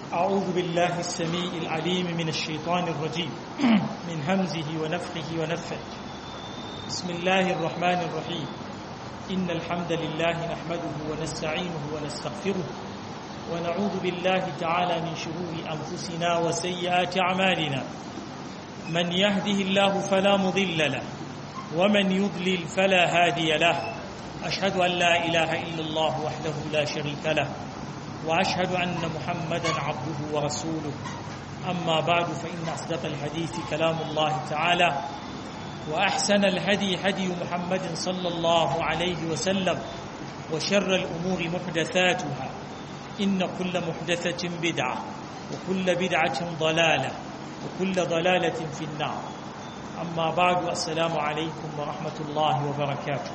أعوذ بالله السميع العليم من الشيطان الرجيم من همزه ونفخه ونفه بسم الله الرحمن الرحيم إن الحمد لله نحمده ونستعينه ونستغفره ونعوذ بالله تعالى من شرور أنفسنا وسيئات أعمالنا من يهده الله فلا مضل له ومن يضلل فلا هادي له أشهد أن لا إله إلا الله وحده لا شريك له وأشهد أن محمدا عبده ورسوله أما بعد فإن أصدق الحديث كلام الله تعالى وأحسن الهدي هدي محمد صلى الله عليه وسلم وشر الأمور محدثاتها إن كل محدثة بدعة وكل بدعة ضلالة وكل ضلالة في النار أما بعد السلام عليكم ورحمة الله وبركاته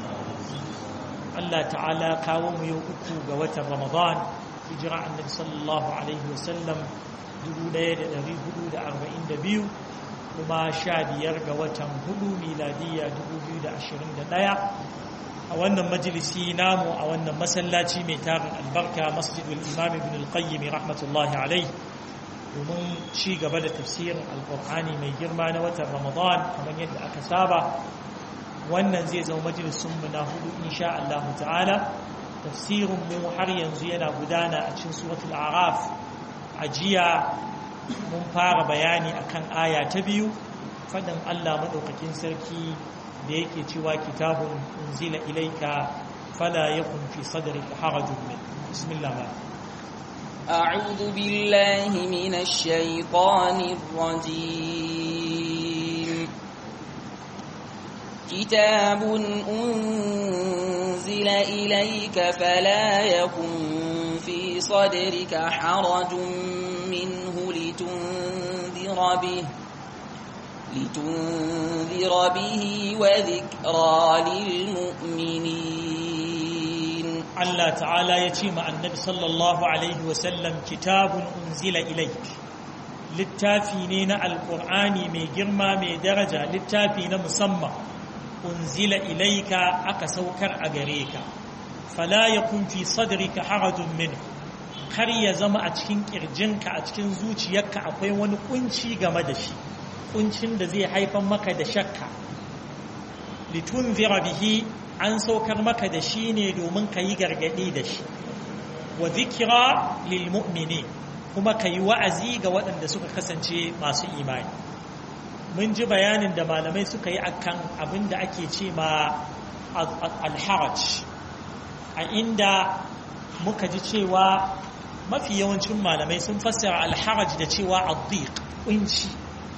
Allah ta'ala kawo mu yau uku ga watan Ramadan hijira annabi sallallahu alaihi wasallam 1442 kuma 15 ga watan hudu miladiya 2021 a wannan majalisi namu a wannan masallaci mai tarin albarka masjidul imam ibn al-qayyim rahmatullahi alaihi domin ci gaba da tafsirin alkur'ani mai girma na watan Ramadan kamar yadda aka saba wannan zai zama majalisunmu na hudu insha Allah ta'ala tafsirinmu har yanzu yana gudana a cikin suratul araf a jiya mun fara bayani akan aya ta biyu fadin Allah madaukakin sarki da yake cewa kitabun unzila ilaika fala yakun fi sadrika harajun min bismillah أعوذ بالله من الشيطان الرجيم كتاب أنزل إليك فلا يكن في صدرك حرج منه لتنذر به لتنذر به وذكرى للمؤمنين الله تعالى يتيم النبي صلى الله عليه وسلم كتاب أنزل إليك littafi ne na alkur'ani mai girma mai daraja littafi na musamman unzila ilaika aka saukar a gare ka fala yakun fi sadrika harajun min kar ya zama a cikin kirjinka a cikin zuciyarka akwai wani kunci game da shi kuncin da zai haifar maka da shakka litunzira bihi an saukar maka da shi ne domin ka yi gargadi da shi wa zikira lil mu'mini kuma ka yi wa'azi ga waɗanda suka kasance masu imani mun ji bayanin da malamai suka yi akan abin da ake ce ma alharaj a inda muka ji cewa mafi yawancin malamai sun fassara alharaj da cewa addiq kunci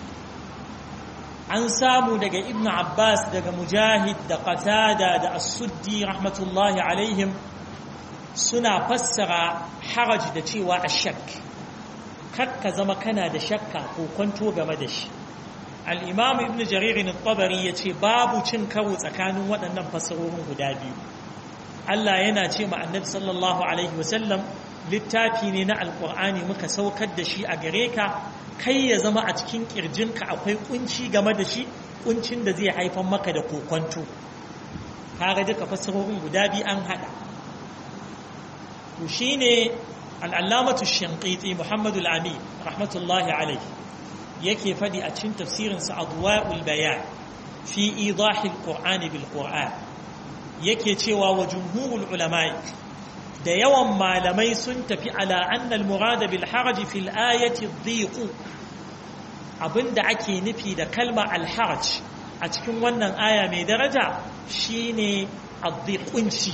an samu daga ibn abbas daga mujahid da qatada da as-suddi rahmatullahi alaihim suna fassara haraj da cewa ashak kakka zama kana da shakka ko kwanto game da shi al'imamu ibn jaririn tabari ya ce babu cin karo tsakanin waɗannan fasarorin guda biyu Allah yana ce ma annabi sallallahu alaihi wasallam littafi ne na alƙur'ani muka saukar da shi a gare ka kai ya zama a cikin ƙirjinka akwai kunci game da shi kuncin da zai haifar maka da kokwanto kaga duka fasarorin guda biyu an haɗa to shine al'allamatu shanqiti muhammadu al'ami rahmatullahi alaihi yake faɗi a cikin tafsirinsa adwa'ul bayan fi idahil qur'ani bil qur'an yake cewa wa jumhurul ulama'i da yawan malamai sun tafi ala anna al murad bil haraj fil ayati dhiq abinda ake nufi da kalma al haraj a cikin wannan aya mai daraja shine adhiqunci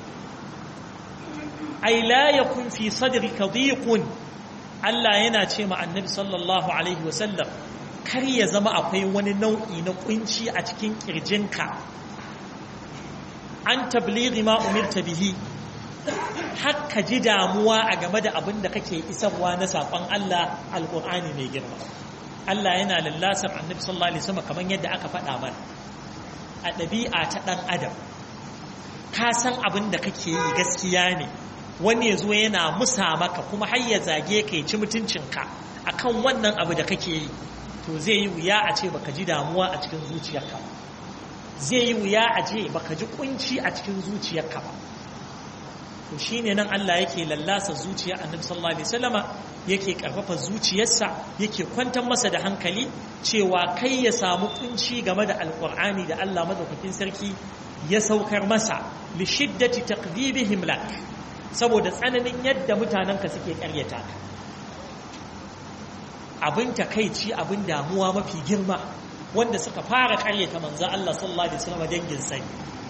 ay la yakun fi sadrika dhiqun Allah yana ce ma annabi sallallahu Alaihi wasallam kar ya zama akwai wani nau'i na kunci a cikin kirjinka an tablighi ma umirta bihi haka ji damuwa a game da abin da kake isarwa na saƙon Allah alƙur'ani mai girma Allah yana lallasar annabi sallallahu Alaihi wasallam kamar yadda aka faɗa mana a ɗabi'a ta ɗan adam ka san abin da kake yi gaskiya ne wani ya zo yana musa maka kuma har ya zage ka ya ci mutuncinka akan wannan abu da kake yi to zai yi wuya a ce baka ji damuwa a cikin zuciyarka ba zai yi wuya a ce baka ji kunci a cikin zuciyarka ba to shine nan Allah yake lallasa zuciya annabi sallallahu alaihi wasallama yake karfafa zuciyarsa yake kwantar masa da hankali cewa kai ya samu kunci game da alqur'ani da Allah madaukakin sarki ya saukar masa li shiddati taqdibihim lak saboda tsananin yadda mutanenka suke karyata ka abin takaici abin damuwa mafi girma wanda suka fara karyata manzo Allah sallallahu alaihi wasallam dangin sai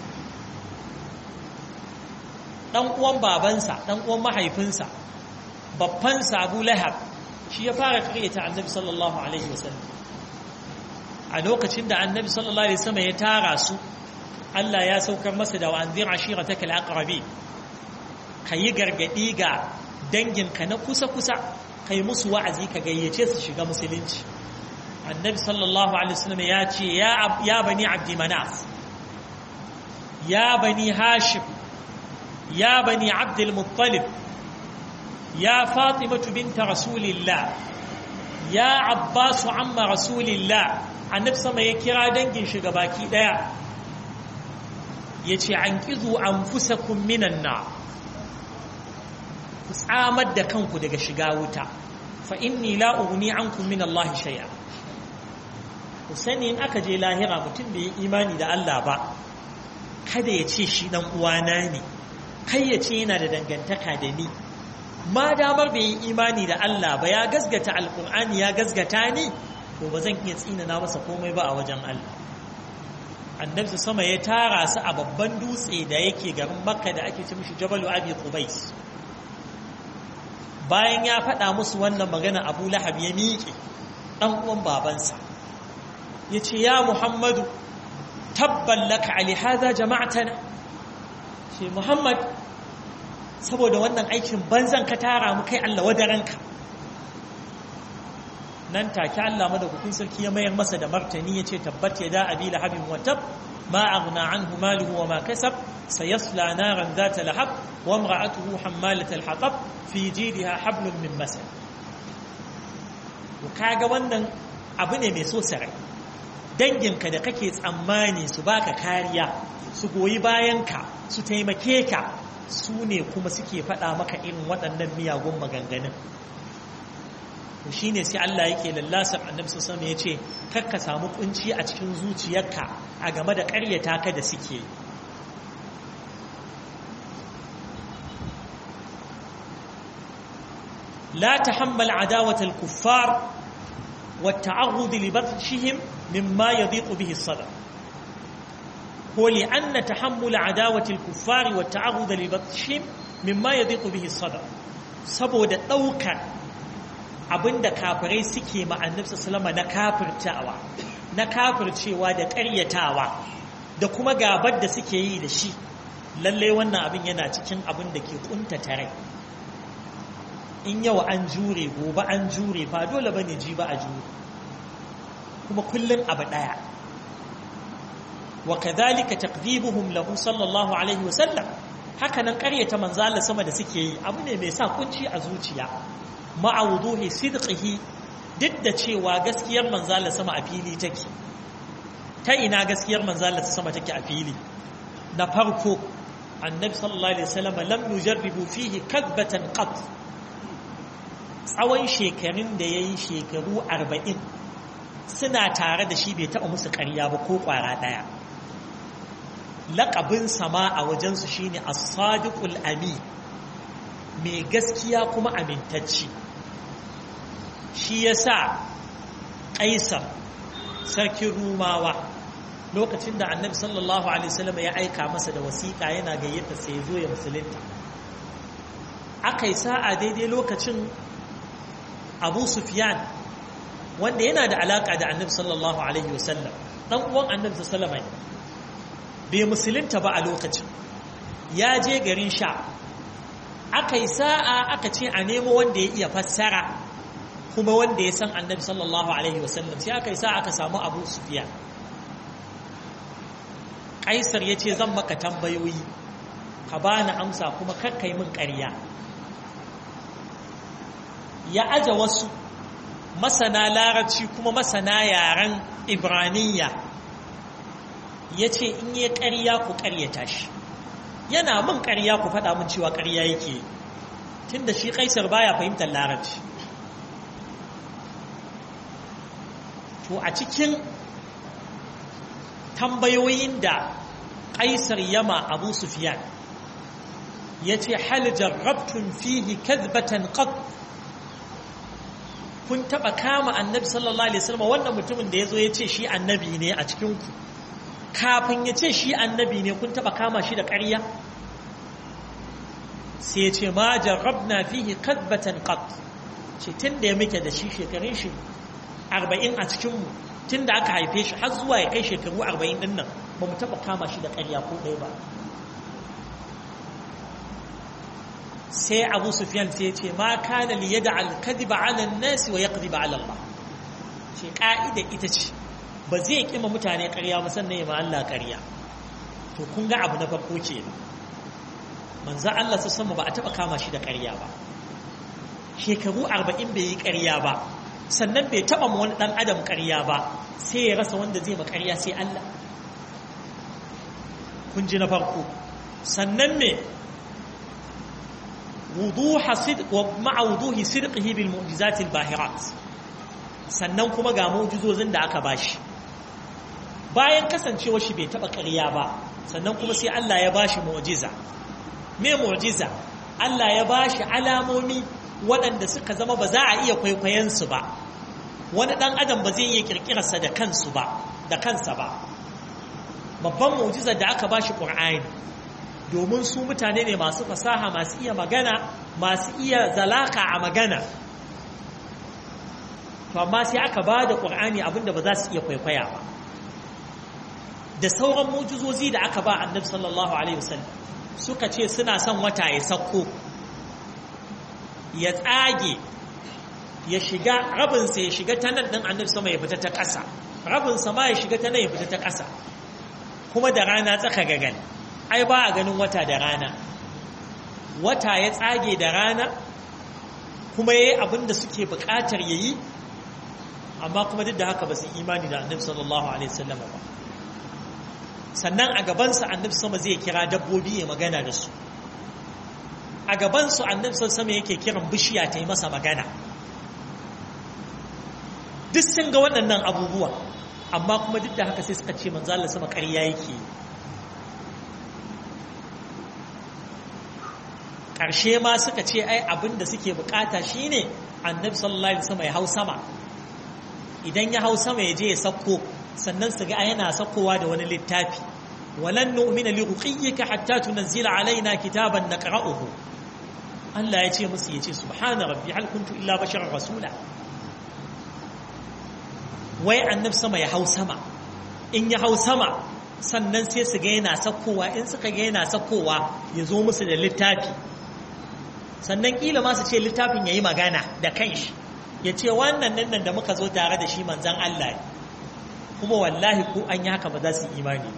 dan uwan babansa dan uwan mahaifinsa babban Abu Lahab shi ya fara karyata Annabi sallallahu alaihi wasallam a lokacin da Annabi sallallahu alaihi wasallam ya tara su Allah ya saukar masa da wa'anzir ashirataka al-aqrabi kayi gargadi ga danginka na kusa-kusa kai musu wa'azi ka gayyace su shiga musulunci annabi sallallahu alaihi wasallam ya ce ya bani abdi manaf ya bani hashim ya bani abdul muttalib ya fatimatu binta rasulillah ya abbasu amma rasulillah annabi sama ya kira dangin shiga baki daya ya ce an kizu an fusakun minan na ku tsamar da kanku daga shiga wuta fa inni la ughni ankum min Allah shay'a ku sani in aka je lahira mutum bai yi imani da Allah ba kada ya ce shi dan uwana ne kai ya ce yana da dangantaka da ni ma damar bai yi imani da Allah ba ya gasgata alkur'ani ya gasgata ni to ba zan iya tsinana masa komai ba a wajen Allah annabi sama ya tara su a babban dutse da yake garin makka da ake ce mishi jabalu abi qubais bayan ya faɗa musu wannan magana abu lahab ya miƙe ɗan uwan babansa ya ce ya muhammadu tabban laka ali haza jama'atana ce muhammad saboda wannan aikin banzan ka tara mu kai allah wadaranka nan take allah madaukakin sarki ya mayar masa da martani ya ce tabbat ya da abi lahabin watab ma aghna anhu maluhu wa ma kasab sayasla naran zata lahab wa imra'atuhu hammalat al-hatab fi jidha hablum min masad kaga wannan abu ne mai so sarai danginka da kake tsammani su baka kariya su goyi bayanka su taimake ka su ne kuma suke faɗa maka irin waɗannan miyagun maganganun to shine sai Allah yake lallasar annabi sallallahu alaihi wasallam yace kar ka samu kunci a cikin zuciyarka a game da ƙaryata ka da suke لا تحمل عداوة الكفار والتعرض لبطشهم مما يضيق به الصدر هو لأن تحمل عداوة الكفار والتعرض لبطشهم مما يضيق به الصدر saboda ɗaukar abinda kafirai suke ma annabi sallama na kafirtawa na kafircewa da ƙaryatawa da kuma gabar da suke yi da shi lallai wannan abin yana cikin abin da ke ƙuntata rai in yau an jure gobe an jure ba dole bane ji ba a jure kuma kullun abu daya wa kadhalika taqdibuhum lahu sallallahu alaihi wa sallam haka nan ƙaryata manzo Allah sama da suke yi abu ne mai sa kunci a zuciya ma'a wuduhi sidqihi duk da cewa gaskiyar manzo Allah sama a fili take ta ina gaskiyar manzo Allah sama take a fili na farko annabi sallallahu alaihi wasallam lam yujarribu fihi kadbatan qat tsawon shekarun da ya yi shekaru arba'in suna tare da shi bai taɓa musu ƙarya ba ko ƙwara ɗaya laƙabin sama a wajensu shi ne asadiƙul ami mai gaskiya kuma amintacci shi ya sa ƙaisar sarkin rumawa lokacin da annabi sallallahu alaihi wasallam ya aika masa da wasiƙa yana gayyata sai ya zo ya musulunta aka yi sa'a daidai lokacin abu sufyan wanda yana da alaka da annabi sallallahu alaihi wasallam dan uwan annabi sallallahu alaihi bai musulunta ba a lokacin ya je garin sha aka yi sa'a aka ce a nemo wanda ya iya fassara kuma wanda ya san annabi sallallahu alaihi wasallam sai aka yi sa'a aka samu abu sufyan kaisar ya ce zan maka tambayoyi ka bani amsa kuma kakkai min ƙarya ya aje wasu masana larabci kuma masana yaren ibraniya ya ce in yi ƙarya ku ƙaryata shi yana min ƙarya ku faɗa min cewa ƙarya yake tunda shi kaisar baya fahimtar larabci to a cikin tambayoyin da kaisar yama abu sufyan ya ce hal jarrabtun fihi kadbatan qat kun taba kama annabi sallallahu alaihi wasallam wannan mutumin da yazo ya ce shi annabi ne a cikin ku kafin ya ce shi annabi ne kun taba kama shi da ƙarya sai ya ce ma jarrabna fihi kadbatan qat ce tun da ya muke da shi shekarun shi arba'in a cikinmu tun da aka haife shi har zuwa ya kai shekaru arba'in ɗin nan ba mu taɓa kama shi da ƙarya ko ɗaya ba sai abu sufiyan sai ya ce ma kana li yada alkadiba ala nasi wa yaqdiba ala Allah ce ka'ida ita ce ba zai kima mutane ƙarya ba sannan ya ma Allah ƙarya to kun ga abu na farko ke manzo Allah su sama ba a taɓa kama shi da ƙarya ba shekaru arba'in bai yi ƙarya ba sannan bai taɓa ma wani ɗan adam ƙarya ba sai ya rasa wanda zai ma ƙarya sai Allah kun ji na farko sannan me wuduha sidq wa ma'a wuduhi sidqihi bil mu'jizati al bahirat sannan kuma ga mu'jizozin da aka bashi bayan kasancewar shi bai taɓa ƙarya ba sannan kuma sai Allah ya bashi mu'jiza me mu'jiza Allah ya bashi alamomi waɗanda suka zama ba za a iya kwaikwayensu ba wani ɗan adam ba zai iya ƙirƙirarsa da kansu ba da kansa ba babban mu'jizar da aka bashi ƙur'ani domin su mutane ne masu fasaha masu iya magana masu iya zalaka a magana to amma sai aka ba da ƙur'ani abinda ba za su iya kwaikwaya ba da sauran mu'jizozi da aka ba annabi sallallahu alaihi wasallam suka ce suna son wata ya sauko ya tsage ya shiga rabinsa ya shiga ta nan ɗin annabi sama ya fita ta ƙasa rabinsa ma ya shiga ta nan ya fita ta ƙasa kuma da rana tsaka gagan ai ba a ganin wata da rana wata ya tsage da rana kuma ya yi abin da suke buƙatar ya yi amma kuma duk da haka ba su imani da annabi sallallahu alaihi wasallam ba sannan a gabansa annabi sama zai kira dabbobi ya magana da su a gabansu annabi sama yake kiran bishiya ta yi masa magana duk sun ga waɗannan abubuwa amma kuma duk da haka sai suka ce manzo Allah sama ƙarya yake ƙarshe ma suka ce ai abin da suke bukata shine annabi sallallahu alaihi wasallam ya hau sama idan ya hau sama ya je ya sauko sannan su ga yana saukowa da wani littafi walan nu'mina li ruqiyyika hatta tunzila alaina kitaban naqra'uhu Allah ya ce musu ya ce subhana rabbi hal kuntu illa basharar rasula wai annab sama ya hau sama in ya hau sama sannan sai su ga yana sakkowa in suka ga yana sakkowa ya zo musu da littafi sannan kila ma su ce littafin ya yi magana da kanshi ya ce wannan nan da muka zo tare da shi manzan Allah kuma wallahi ko an yi haka ba za su imani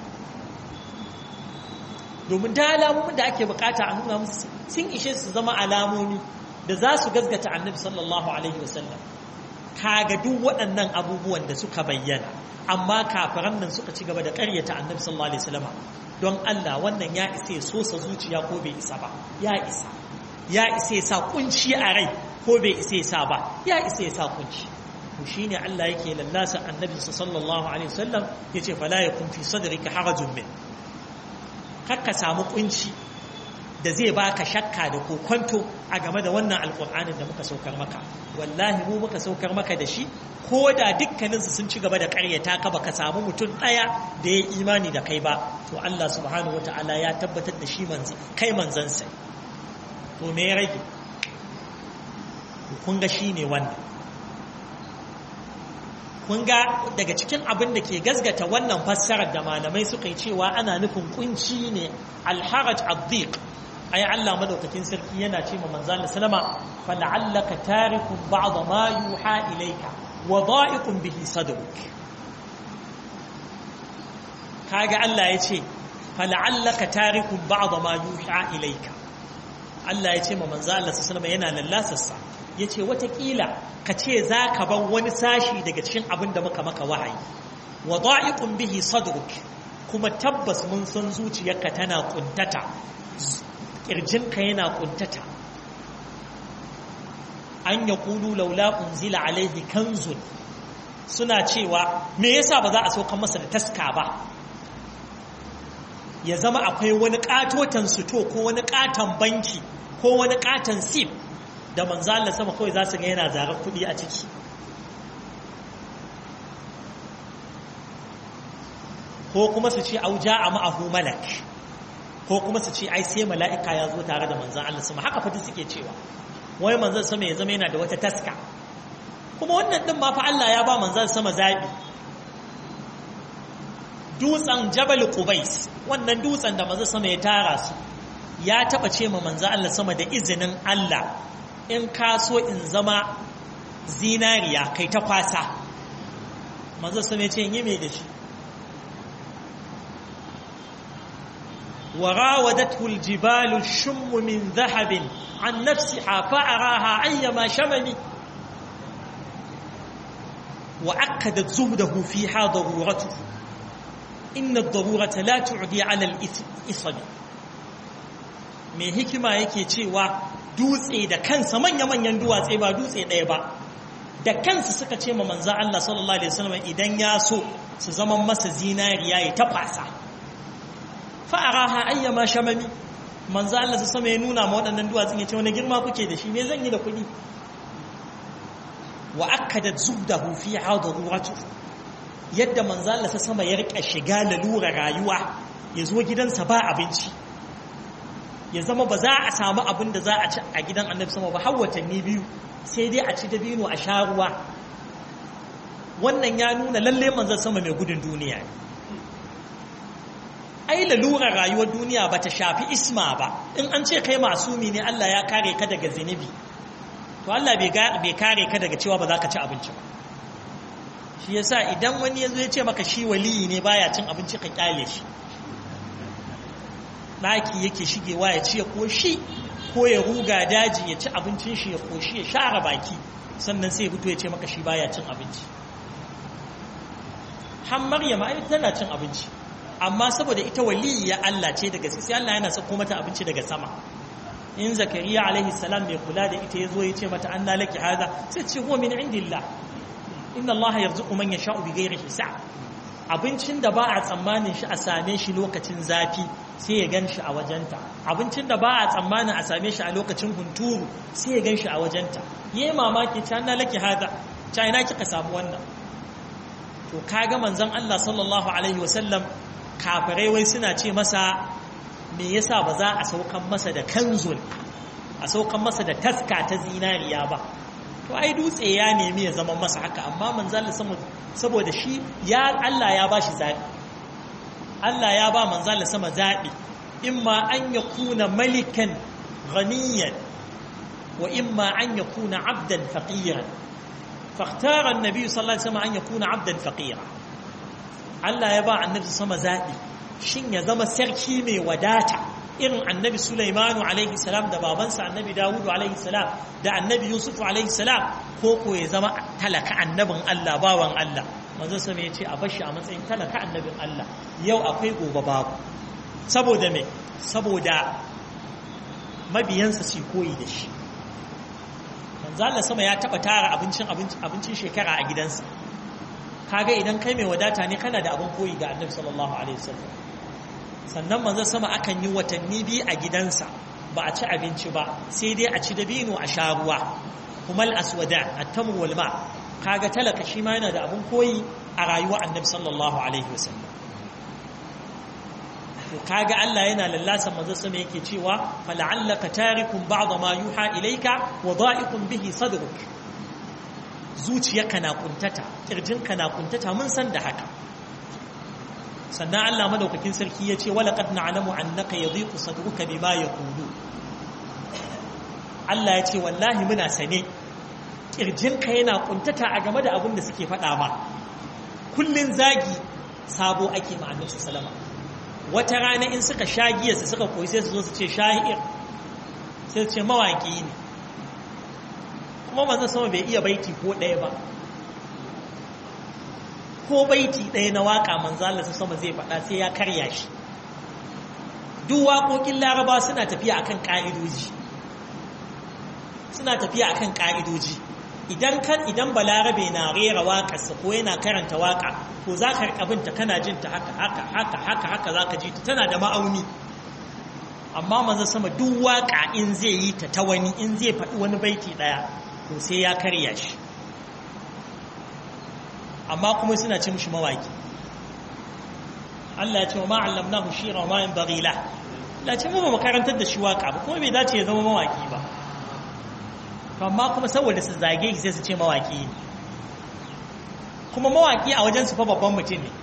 domin ta alamomin da ake bukata a nuna musu sun ishe su zama alamomi da za su gazgata annabi sallallahu alaihi wasallam kaga duk waɗannan abubuwan da suka bayyana amma kafiran nan suka ci gaba da ƙaryata annabi sallallahu alaihi wasallam don Allah wannan ya isa ya sosa zuciya ko bai isa ba ya isa ya isa ya sa kunci a rai ko bai isa ya sa ba ya isa ya sa kunci to shine Allah yake lallasa annabi sallallahu alaihi wasallam yace fala yakun fi sadrika harajun min kakka samu kunci da zai baka shakka da kokonto a game da wannan alkur'anin da muka saukar maka wallahi mu muka saukar maka da shi ko da dukkaninsu sun ci gaba da karyata ka baka samu mutum ɗaya da ya imani da kai ba to Allah subhanahu wata'ala ya tabbatar da shi manzi kai manzansa to me ya rage kun ga shi ne wannan kun ga daga cikin abin da ke gazgata wannan fassarar da malamai suka yi cewa ana nufin kunci ne alharaj addiq ai Allah madaukakin sarki yana ce ma manzo Allah sallama fa la'allaka tarikun ba'd ma yuha ilayka wa da'iqun bihi sadruk kaga Allah ya ce fa la'allaka tarikun ba'd ma yuha ilayka Allah ya ce ma manzo Allah sallama yana lallasarsa yace watakila ka ce zaka bar wani sashi daga cikin abin da muka maka wahayi wa da'iqun bihi sadruk kuma tabbas mun san zuciyarka tana kuntata kirjinka yana kuntata an ya kulu laula unzila alaihi kanzun suna cewa me yasa ba za a saukan masa da taska ba ya zama akwai wani katotan suto ko wani katon banki ko wani katon sif da manzo Allah sama kawai za su ga yana zarar kuɗi a ciki ko kuma su ce auja a ma'ahu malak ko kuma su ce ai sai mala'ika ya zo tare da manzan Allah sama haka fata suke cewa wai manzan sama ya zama yana da wata taska kuma wannan din ma fa Allah ya ba manzan sama zabi dutsen jabal qubais wannan dutsen da manzan sama ya tara su ya taba ce ma manzan Allah sama da izinin Allah in ka so in zama zinariya kai ta kwasa manzan sama ya ce yi mai da shi وراودته الجبال الشم من ذهب عن نفسها فأراها أيما شمل وأكدت زهده فيها ضرورته إن الضرورة لا تعدي على الإصل mai hikima yake cewa dutse da kansa manya-manyan duwatse ba dutse ɗaya ba da kansu suka ce ma manzan Allah sallallahu Alaihi wasallam idan ya so su zama masa zinariya ya tafasa fa'araha ayyama shamami manzo Allah su sama ya nuna ma waɗannan duwatsun ya ce wani girma kuke da shi me zan yi da kuɗi wa akkadat zubdahu fi hadaruratu yadda manzo Allah su sama ya rika shiga lalura rayuwa ya zo gidansa ba abinci ya zama ba za a samu abin da za a ci a gidan annabi sama ba har watanni biyu sai dai a ci dabino a sha ruwa wannan ya nuna lalle manzon sama mai gudun duniya ne ai lalurar rayuwar duniya ba ta shafi isma ba in an ce kai masumi ne Allah ya kare ka daga zinubi to Allah bai kare ka daga cewa ba za ka ci abinci ba shi yasa idan wani ya zo ya ce maka shi waliyi ne baya cin abinci ka kyale shi ɗaki yake shigewa ya ci ya koshi ko ya ruga daji ya ci abincin shi ya koshi ya share baki sannan sai ya fito ya ce maka shi baya cin abinci har maryama ai tana cin abinci amma saboda ita waliyya Allah ce daga sai Allah yana sako mata abinci daga sama in zakariya alaihi salam mai kula da ita yazo ya ce mata anna laki hada sai ce huwa min indillah inna Allah yarzuqu man yasha'u bighairi hisab abincin da ba a tsammanin shi a same shi lokacin zafi sai ya gan shi a wajenta abincin da ba a tsammanin a same shi a lokacin hunturu sai ya gan shi a wajenta yi mamaki ta na laki hada ta ina kika samu wannan to kaga manzon Allah sallallahu alaihi wasallam kafirai wai suna ce masa me yasa ba za a saukan masa da kanzul a saukan masa da taska ta zinariya ba to ai dutse ya nemi ya zama masa haka amma manzon Allah saboda shi ya Allah ya bashi zabi Allah ya ba manzon Allah sama zabi imma an yakuna malikan ghaniyan wa imma an yakuna abdan faqiran فاختار النبي صلى الله عليه وسلم أن يكون عبدا فقيرا Allah ya ba annabi sama zaɓi shin ya zama sarki mai wadata irin annabi Sulaimanu alaihi salam da babansa annabi Dawudu alaihi salam da annabi Yusuf alaihi salam ko ko ya zama talaka annabin Allah bawan Allah manzo sama ya ce a bashi a matsayin talaka annabin Allah yau akwai gobe babu saboda me saboda mabiyansa su koyi da shi manzo Allah sama ya taba tara abincin abincin shekara a gidansa kaga idan kai mai wadata ne kana da abin koyi ga annabi sallallahu alaihi wasallam sannan manzon sama akan yi watanni biyu a gidansa ba a ci abinci ba sai dai a ci dabino a sha ruwa kuma al-aswada at-tamr wal ma kaga talaka shi ma yana da abin koyi a rayuwar annabi sallallahu alaihi wasallam to kaga Allah yana lallasa manzon sama yake cewa fala'allaka tarikum ba'd ma yuha ilayka wa da'iqun bihi sadruk zuciyarka na kuntata kirjinka na kuntata mun san da haka sannan Allah madaukakin sarki ya ce wala qad na'lamu annaka yadhiqu sadruka bima yaqulu Allah ya ce wallahi muna sane kirjinka yana kuntata a game da abin da suke faɗa ma kullun zagi sabo ake ma annabi sallama wata rana in suka sha giyarsa suka koyi sai su zo su ce shahir sai su ce mawaki ne kuma manzon sama bai iya baiti ko ɗaya ba ko baiti ɗaya na waka manzo Allah sama zai faɗa sai ya karya shi duk waƙoƙin laraba suna tafiya akan ƙa'idoji suna tafiya akan ƙa'idoji idan kan idan balarabe na rera waƙarsa ko yana karanta waƙa ko za ka riƙa kana jin ta haka haka haka haka haka za ka ji ta tana da ma'auni amma manzon sama duk waƙa in zai yi ta ta wani in zai faɗi wani baiti ɗaya to sai ya karya shi amma kuma suna ce mushi mawaƙi Allah ya ce wa ma allamnahu shira wa ma yanbaghi la Allah ce mu ba makarantar da shi waƙa ba kuma bai dace ya zama mawaƙi ba amma kuma saboda su zage shi sai su ce mawaki ne kuma mawaki a wajen su fa babban mutum ne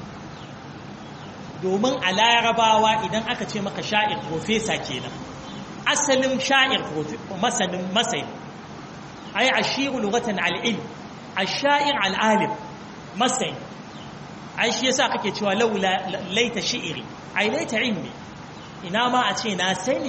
domin a larabawa idan aka ce maka sha'ir profesa kenan asalin sha'ir masanin masani ai ashiru lugatan al'ilm ash-sha'ir al'alim masani ai shi yasa kake cewa laula laita shi'iri ai laita ilmi ina ma a ce na sani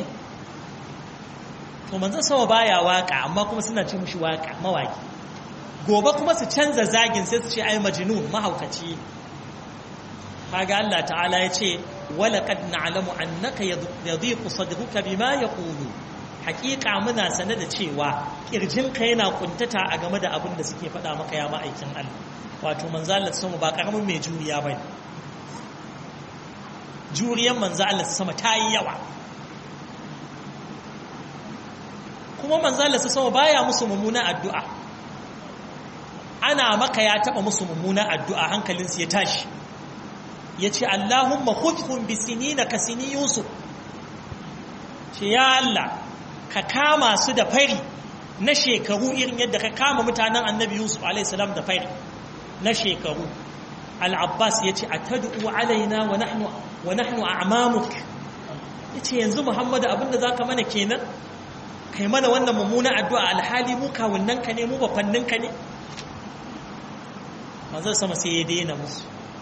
to manzon sama baya waka amma kuma suna ce mushi waka mawaki gobe kuma su canza zagin sai su ce ai majnun mahaukaci kaga Allah ta'ala ya ce wala qad na'lamu annaka yadhiqu sadruka bima yaqulu hakika muna sane da cewa kirjinka yana kuntata a game da abin da suke faɗa maka ya ma'aikin Allah wato manzo Allah sama ba karamin mai juriya bane juriyan manzo Allah sama ta yi yawa kuma manzala su sama baya musu mummuna addu'a ana maka ya taba musu mummuna addu'a hankalinsu ya tashi ya ce Allahumma khudhum bi sinina ka sini Yusuf ce ya Allah ka kama su da fari na shekaru irin yadda ka kama mutanen annabi Yusuf a.s. da fari na shekaru al-Abbas ya ce a tadu'u alaina wa nahnu wa nahnu a'mamuk ya ce yanzu Muhammadu abinda za ka mana kenan kai mana wannan mummuna addu'a alhali mu kawunan ka ne mu bafannin ka ne manzon sama sai ya daina musu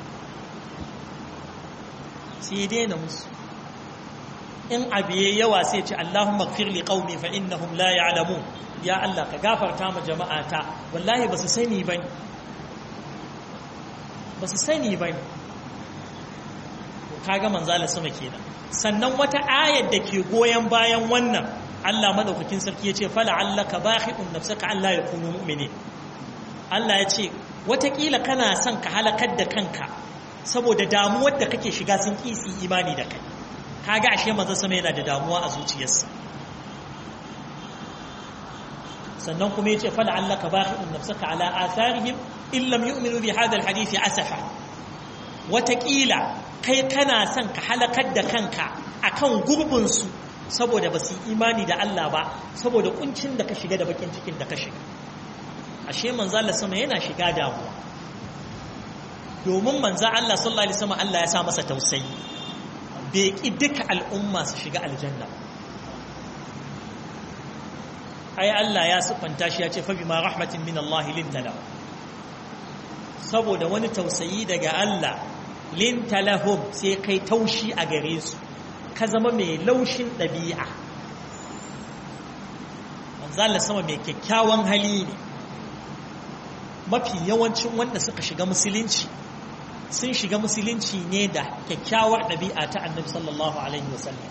sai ya daina musu in abu ya yawa sai ce Allahumma gfir li qaumi fa innahum la ya'lamun ya Allah ka gafarta ma jama'ata wallahi basu sani bane basu sani bane kaga manzala sama kenan sannan wata ayar da ke goyen bayan wannan Allah madaukakin sarki ya ce fala'allaka bahi'un nafsaka Allah ya kunu mu'mini Allah ya ce watakila kana son ka halakar da kanka saboda damuwar da kake shiga sun kisi imani da kai kaga ashe manzo sama yana da damuwa a zuciyarsa sannan kuma yace fala'allaka bahi'un nafsaka ala atharihim in lam yu'minu bi hadha alhadith asafa watakila kai kana son ka halakar da kanka akan gurbin su saboda ba su imani da Allah ba saboda kuncin da ka shiga da bakin cikin da ka shiga ashe manzo Allah sama yana shiga damuwa domin manzo Allah sallallahu alaihi wasallam Allah ya sa masa tausayi bai ki duka al'umma su shiga aljanna ai Allah ya sufanta shi ya ce fa bima rahmatin min Allah lintala saboda wani tausayi daga Allah lintalahum sai kai taushi a gare su ka zama mai laushin ɗabi'a manzala sama mai kyakkyawan hali ne mafi yawancin wanda suka shiga musulunci sun shiga musulunci ne da kyakkyawar ɗabi'a ta annabi sallallahu alaihi wasallam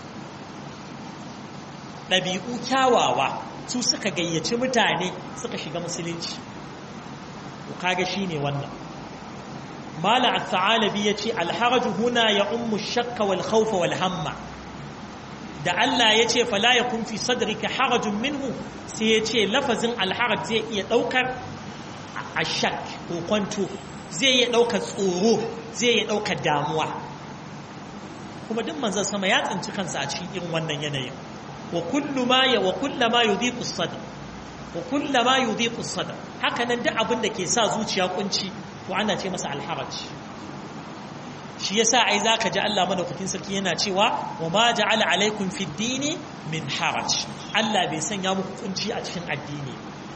ɗabi'u kyawawa su suka gayyaci mutane suka shiga musulunci kaga shi ne wannan mala al-thalabi yace al-haraj huna ya ummu shakka wal khawfa wal hamma da Allah yace fala yakun fi sadrika harajun minhu sai yace lafazin al-haraj zai iya daukar ashak ko kwanto zai iya daukar tsoro zai iya daukar damuwa kuma duk manzon sama ya tsinci kansa a cikin irin wannan yanayin wa kullu ma ya wa kullu ma yudhiqu as-sadr wa kullu ma yudhiqu as-sadr haka nan duk abin da ke sa zuciya kunci to ana ce masa alharaj shi yasa ai zaka ji Allah madaukakin sarki yana cewa wa ma ja'ala alaikum fid dini min haraj Allah bai sanya muku kunci a cikin addini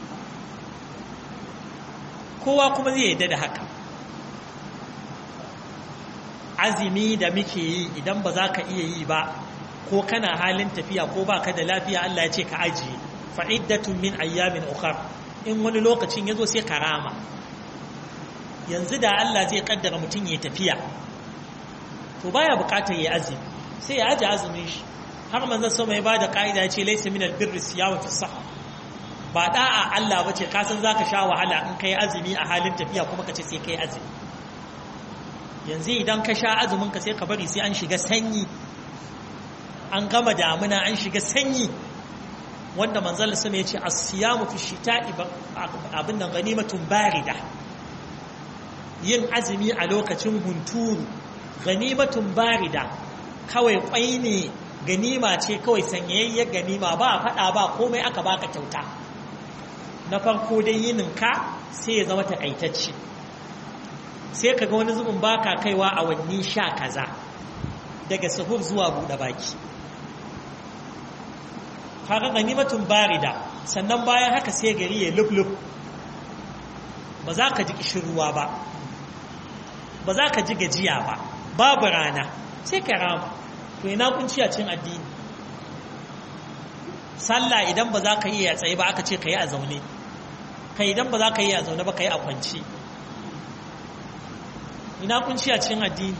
kowa kuma zai yarda da haka azumi da muke yi idan ba za ka iya yi ba ko kana halin tafiya ko ba ka da lafiya Allah ya ce ka ajiye fa'iddatun min ayyamin ukhar in wani lokacin ya zo sai ka rama yanzu da Allah zai kaddara mutum ya tafiya to baya bukatar ya azumi sai ya aje azumin shi har manzon sama ya bada ka'ida ya ce laysa min albirri siyamu fi sahha ba da'a Allah bace ka san zaka sha wahala in kai azumi a halin tafiya kuma ka ce sai kai azumi yanzu idan ka sha azumin ka sai ka bari sai an shiga sanyi an gama damuna an shiga sanyi wanda manzal sun ya ce as-siyamu fi shita'i abin nan ganimatun barida yin azumi a lokacin hunturu ganimatun barida kawai kwai ne ganima ce kawai sanyayyar ganima ba fada ba komai aka baka kyauta na farko dai yininka sai ya zama takaitacce sai kaga wani zubin baka kaiwa a wanni sha kaza daga sahur zuwa buɗe baki kaga ganimatun barida sannan bayan haka sai gari ya lublub ba za ka ji kishirwa ba ba za ka ji gajiya ba babu rana sai ka rama to ina kunci a cin addini sallah idan ba za ka yi a tsaye ba aka ce ka yi a zaune ka idan ba za ka yi a zaune ba ka yi a kwanci ina kunci a cin addini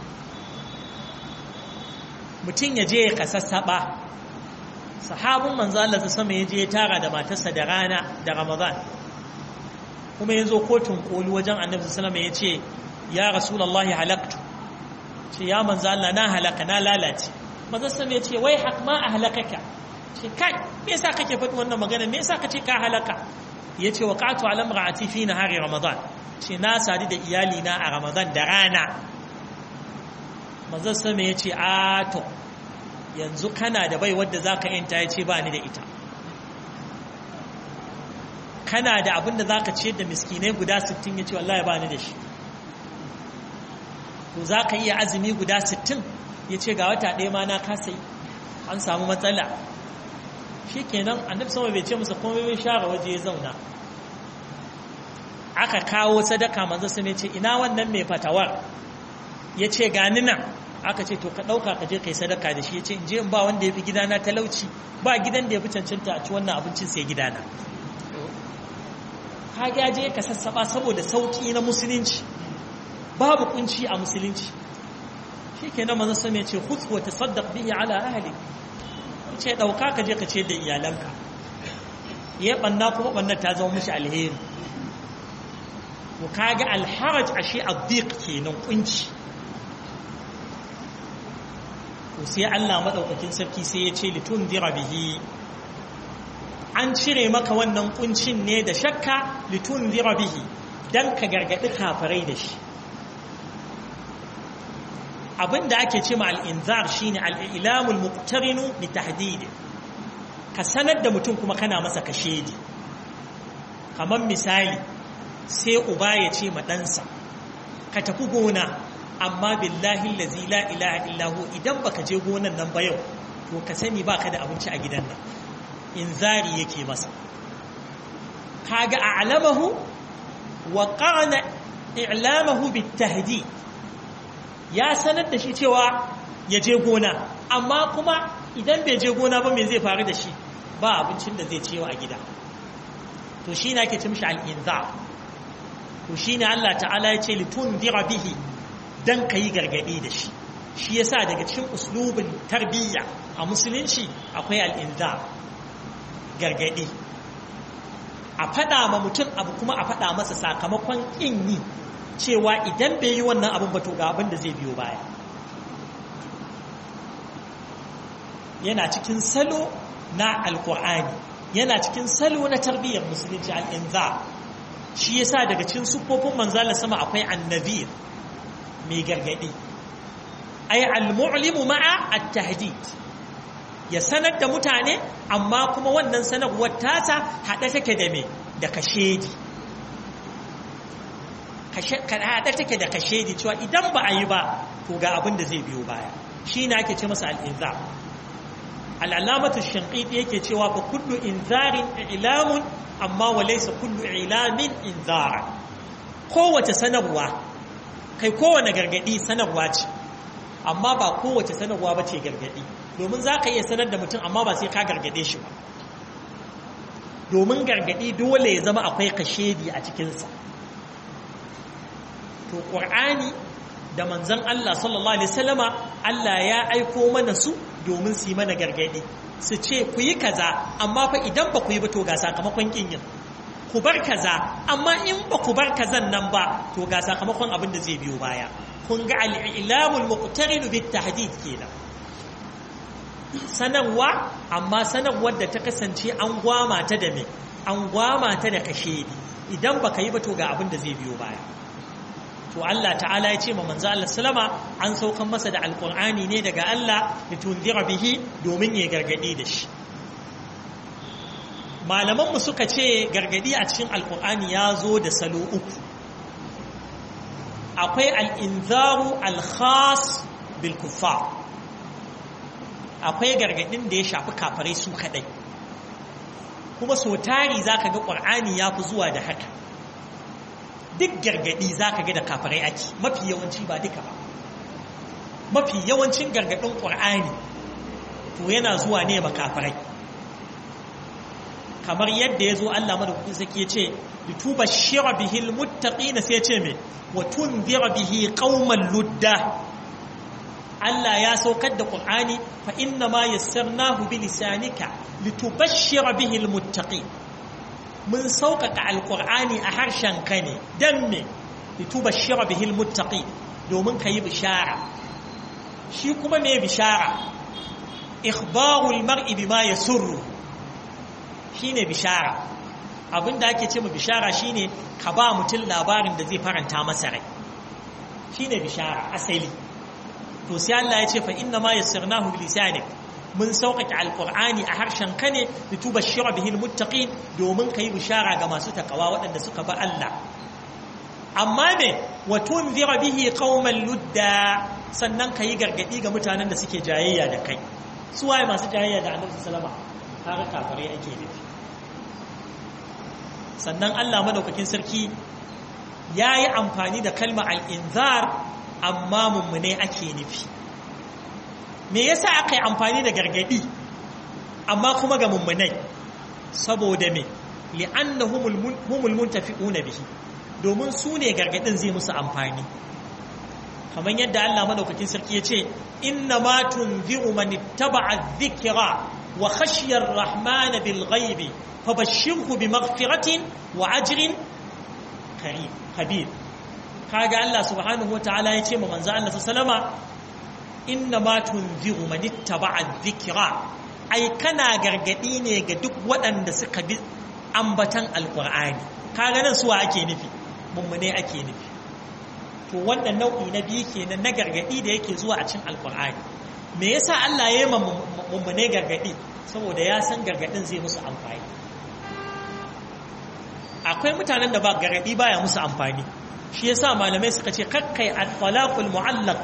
mutum ya je ya kasassaɓa sahabin manzo Allah ta sama ya je ya tara da matarsa da rana da Ramadan kuma ya zo kotun koli wajen annabi sallallahu alaihi ya ce ya rasulullahi halaktu ce ya manzo Allah na halaka na lalace manzo sallallahu ya ce wai hak ma ahlakaka ce kai me yasa kake faɗi wannan magana me yasa kace ka halaka yace waqatu ala imraati fi nahari ramadan ce na sadu da iyali na a ramadan da rana manzo sallallahu ya ce a to yanzu kana da bai wadda za ka yanta ya ce ba ni da ita kana da abin da za ka ce da miskinai guda 60 ya ce wallahi ba ni da shi to za ka iya azumi guda 60 ya ce ga wata ɗaya ma na kasa yi an samu matsala shi kenan annabi sama bai ce musa komai bai share waje ya zauna aka kawo sadaka manzo sun ce ina wannan mai fatawar ya ce gani nan aka ce to ka ɗauka ka je kai sadaka da shi ya ce in je in ba wanda ya fi gidana talauci ba gidan da ya fi cancanta a ci wannan abincin sai gidana ka ya je ka sassaba saboda sauƙi na musulunci babu kunci a musulunci shi ke nan manzon sama ya ce khudh wa tasaddaq bihi ala ahli ce ɗauka ka je ka ce da iyalanka ya banna kuma banna ta zama mishi alheri to kaga alharaj ashe addiq kenan kunci to sai Allah madaukakin sarki sai ya ce litundira bihi an cire maka wannan kuncin ne da shakka litundira bihi dan ka gargadi kafirai da shi abinda ake ce ma al-inzar shine al-ilamul muqtarinu bi tahdid ka sanar da mutum kuma kana masa kashedi kamar misali sai uba ya ce ma ɗansa ka tafi gona amma billahi lazi la ilaha illahu idan baka je gonan nan ba yau to ka sani baka da abinci a gidan nan inzari yake masa kaga a'lamahu wa qana i'lamahu bitahdid ya sanar da shi cewa ya je gona amma kuma idan bai je gona ba me zai faru da shi ba abincin da zai ciyo a gida to shi ne ake ce mishi al'inza to shi ne Allah ta'ala ya ce litun dira bihi don ka yi gargaɗi da shi shi ya sa daga cikin uslubin tarbiyya a musulunci akwai al'inza gargaɗi a faɗa ma mutum abu kuma a faɗa masa sakamakon ƙin yi cewa idan bai yi wannan abin ba to ga abin da zai biyo baya yana cikin salo na alkur'ani yana cikin salo na tarbiyyar musulunci al'inza shi yasa daga cikin sufofin manzala sama akwai annabir mai gargadi ay al-mu'limu ma'a at-tahdid ya sanar da mutane amma kuma wannan sanarwar tasa hada take da me da kashedi hada take da kashedi cewa idan ba a yi ba to ga abin da zai biyo baya shi ne ake ce masa al-inza al'alamatu shanƙiɗi yake cewa fa kullu inzarin ilamun amma wa laysa kullu ilamin inzara kowace sanarwa kai kowane gargadi sanarwa ce amma ba kowace sanarwa ba ce gargadi domin za ka iya sanar da mutum amma ba sai ka gargade shi ba domin gargadi dole ya zama akwai kashedi a cikinsa to ƙur'ani da manzan Allah sallallahu Alaihi wasallama Allah ya aiko mana su domin su yi mana gargadi su ce ku yi kaza amma fa idan ba ku yi ba to ga sakamakon kin yin ku bar kaza amma in ba ku bar kazan nan ba to ga sakamakon abin da zai biyo baya kun ga al-ilamul muqtarin bit tahdid kenan sanarwa amma sanarwar da ta kasance an gwama ta da me an gwama ta da kashe idan baka yi ba to ga abin da zai biyo baya to Allah ta'ala ya ce ma manzo Allah sallama an saukan masa da alqur'ani ne daga Allah litunzira bihi domin ya gargadi da shi malaman mu suka ce gargadi a cikin alqur'ani ya zo da salo uku akwai al-inzaru al-khas bil kuffar akwai gargadin da ya shafi kafirai su kadai kuma so tari zaka ga qur'ani ya fi zuwa da haka duk gargadi zaka ga da kafirai ake mafi yawanci ba duka ba mafi yawancin gargadin qur'ani to yana zuwa ne ma kafirai kamar yadda ya zo Allah madaukakin sake ce litubashshira bihi almuttaqina sai ya ce me wa tunzira bihi qauman ludda Allah ya saukar da Qur'ani fa inna ma yassarnahu bi lisanika litubashshira bihi almuttaqin mun sauƙaƙa alƙur'ani a harshen ka ne dan me litubashshira bihi almuttaqin domin kayi bishara shi kuma me bishara ikhbarul mar'i bima yasurru shine bishara abinda ake ce ma bishara shine ka ba mutum labarin da zai faranta masa rai shine bishara asali to sai Allah ya ce fa inna ma yassarnahu bi lisanik mun sauƙaƙe alƙur'ani a harshen ka ne litubashshira bihi almuttaqin domin kai bishara ga masu takawa waɗanda suka ba Allah amma me wa tunzira bihi qauman ludda sannan kai gargadi ga mutanen da suke jayayya da kai su waye masu jayayya da Annabi sallama har kafare ake nufi sannan Allah madaukakin sarki yayi amfani da kalma al-inzar amma mummune ake nufi me yasa aka yi amfani da gargadi amma kuma ga mummunai saboda me li'annahumul muntafi'una bihi domin su ne gargadin zai musu amfani kamar yadda Allah madaukakin sarki ya ce inna ma tunziru man ittaba'a dhikra wa khashiya ar-rahman bil ghaibi fabashshirhu bi maghfiratin wa ajrin karim kabir kaga Allah subhanahu wataala ya ce ma manzo Allah sallama inna ma tunziru man ittaba'a dhikra ai kana gargadi ne ga duk waɗanda suka bi ambatan alqur'ani kaga nan suwa ake nufi mummune ake nufi to wannan nau'i na biyu kenan na gargadi da yake zuwa a cikin alqur'ani me yasa Allah ya yi ma mummune gargadi saboda ya san gargadin zai musu amfani akwai mutanen da ba gargadi baya musu amfani shi yasa malamai suka ce kakkai at-talaqul mu'allaq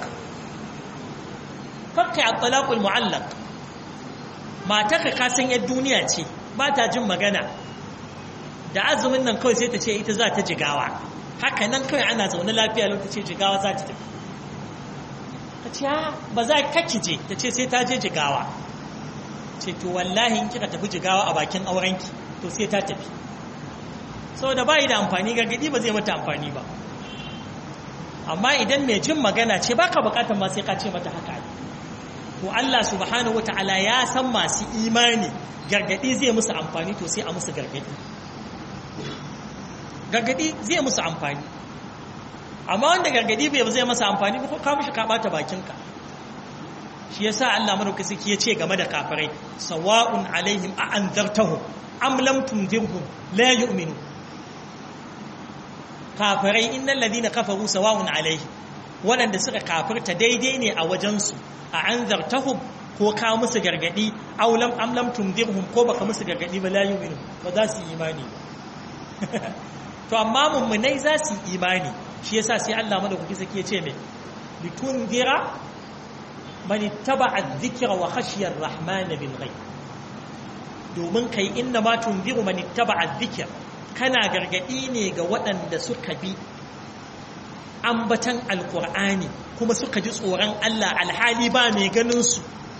kakkai at-talaqul mu'allaq matarka ka san yar duniya ce ba ta jin magana da azumin nan kawai sai ta ce ita za ta jigawa haka nan kawai ana zaune lafiya lokaci jigawa za ta tafi ta ce ba za ka je ta ce sai ta je jigawa ce to wallahi in kika tafi jigawa a bakin aurenki to sai ta tafi saboda ba yi da amfani gargadi ba zai mata amfani ba amma idan mai jin magana ce baka bukatar ma sai ka ce mata haka to Allah subhanahu wataala ya san masu imani gargadi zai musu amfani to sai a musu gargadi gargadi zai musu amfani amma wanda gargadi bai zai masa amfani ba ko ka mishi ka bata bakinka shi yasa Allah madaukaki ya ce game da kafirai sawa'un alaihim a anzartahum am lam tunzirhum la yu'minu kafirai innal ladina kafaru sawa'un alaihim waɗanda suka kafirta daidai ne a wajensu a anzartahum ko ka musu gargadi aw lam am lam tunzirhum ko baka musu gargadi ba la yu'minu ba za su yi imani to amma mummunai za su yi imani shi yasa sai Allah madaukaki sake ce mai litunzira man ittaba'a adh-dhikra wa khashiya ar-rahman bil ghaib domin kai inna ma tunziru man ittaba'a adh-dhikra kana gargadi ne ga waɗanda suka bi ambatan alkur'ani kuma suka ji tsoron Allah alhali ba mai ganin su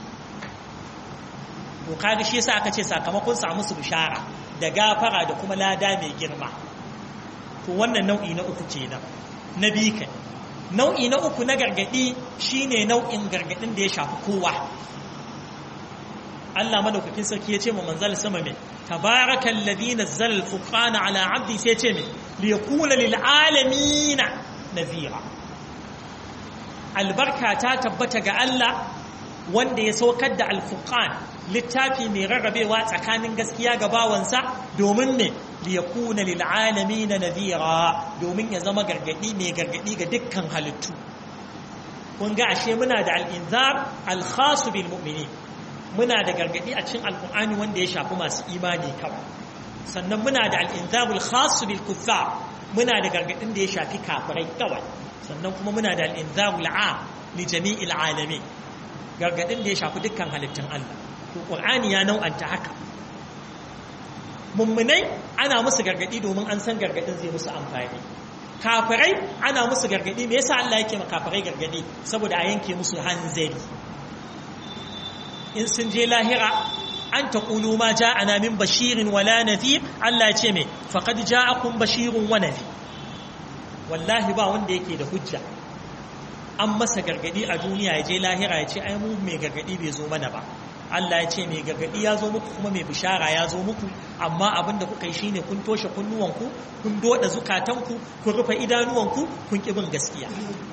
to kaga shi yasa aka ce sakamakon samu su bishara da gafara da kuma lada mai girma to wannan nau'i na uku kenan na biyu kai nau'i na uku na gargadi shine nau'in gargadin da ya shafi kowa Allah madaukakin sarki ya ce ma manzal sama mai tabarakal ladhi nazzala al-furqana ala 'abdi sai ya ce mai li yakuna lil alamin nadhira albarka ta tabbata ga Allah wanda ya saukar da al-furqan littafi mai rarrabewa tsakanin gaskiya ga bawansa domin ne li yakuna lil alamin nadhira domin ya zama gargadi mai gargadi ga dukkan halittu kun ga ashe muna da al-inzar al-khas bil mu'minin muna da gargadi a cikin alkur'ani wanda ya shafi masu imani kawai sannan muna da al'inzabul khasu bil kuffar muna da gargadin da ya shafi kafirai kawai sannan kuma muna da al'inzabul a li jami'il alamin gargadin da ya shafi dukkan halittun Allah to qur'ani ya nau'anta haka mummunai ana musu gargadi domin an san gargadin zai musu amfani kafirai ana musu gargadi me yasa Allah yake ma kafirai gargadi saboda a yanke musu hanzari in sun je lahira an ta ƙulu ma ja ana min bashirin wala nafi Allah ce mai faƙad ja akun bashirin wa nafi wallahi ba wanda yake da hujja an masa gargadi a duniya ya je lahira ya ce ai mu mai gargadi bai zo mana ba Allah ya ce mai gargadi ya zo muku kuma mai bishara ya zo muku amma abin da kuka yi shine kun toshe kunnuwanku kun doda zukatanku kun rufe idanuwanku kun ƙi bin gaskiya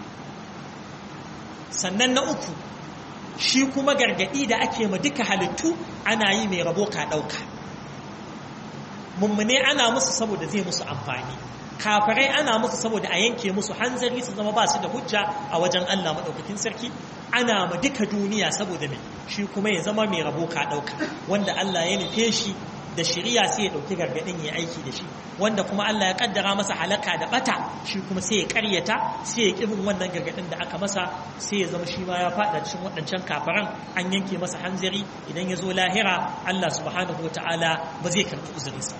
sannan na uku shi kuma gargadi da ake ma duka halittu ana yi mai rabo ka ɗauka mummune ana musu saboda zai musu amfani kafirai ana musu saboda a yanke musu hanzari su zama ba su da hujja a wajen Allah maɗaukakin sarki ana ma duka duniya saboda mai shi kuma ya zama mai rabo ka ɗauka wanda Allah ya nufe shi da shiriya sai ya ɗauki gargaɗin ya aiki da shi wanda kuma Allah ya kaddara masa halaka da bata shi kuma sai ya karyata sai ya kibin wannan gargaɗin da aka masa sai ya zama shi ma ya faɗa cikin waɗancan kafaran an yanke masa hanzari idan ya zo lahira Allah subhanahu wata'ala ba zai karɓi uzurinsa